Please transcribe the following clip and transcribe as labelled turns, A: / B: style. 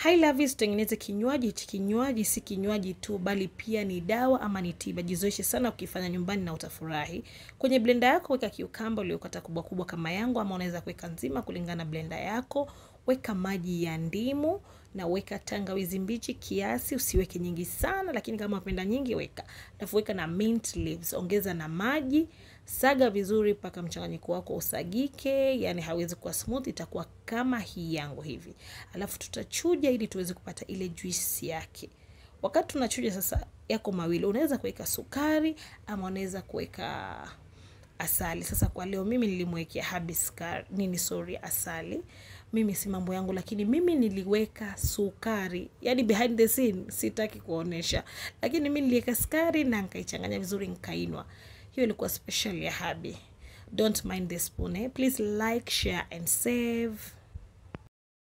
A: Hi Lovies, tutengeneze kinywaji. Hichi kinywaji si kinywaji tu, bali pia ni dawa ama ni tiba. Jizoeshe sana ukifanya nyumbani na utafurahi. Kwenye blender yako weka kiukamba uliokata kubwa kubwa kama yangu, ama unaweza kuweka nzima kulingana na blender yako. Weka maji ya ndimu na weka tangawizi mbichi kiasi, usiweke nyingi sana, lakini kama unapenda nyingi weka. Alafu weka na mint leaves, ongeza na maji, saga vizuri mpaka mchanganyiko wako usagike, yani hawezi kuwa smooth, itakuwa kama hii yangu hivi. Alafu tutachuja ili tuweze kupata ile juice yake. Wakati tunachuja sasa, yako mawili, unaweza kuweka sukari ama unaweza kuweka asali. Sasa kwa leo mimi nilimwekea habiscar nini, sorry, asali. Mimi si mambo yangu, lakini mimi niliweka sukari, yani behind the scene sitaki kuonesha, lakini mimi niliweka sukari na nikaichanganya vizuri, nikainwa. Hiyo ilikuwa special ya Habi. Don't mind the spoon, eh? Please like, share and save.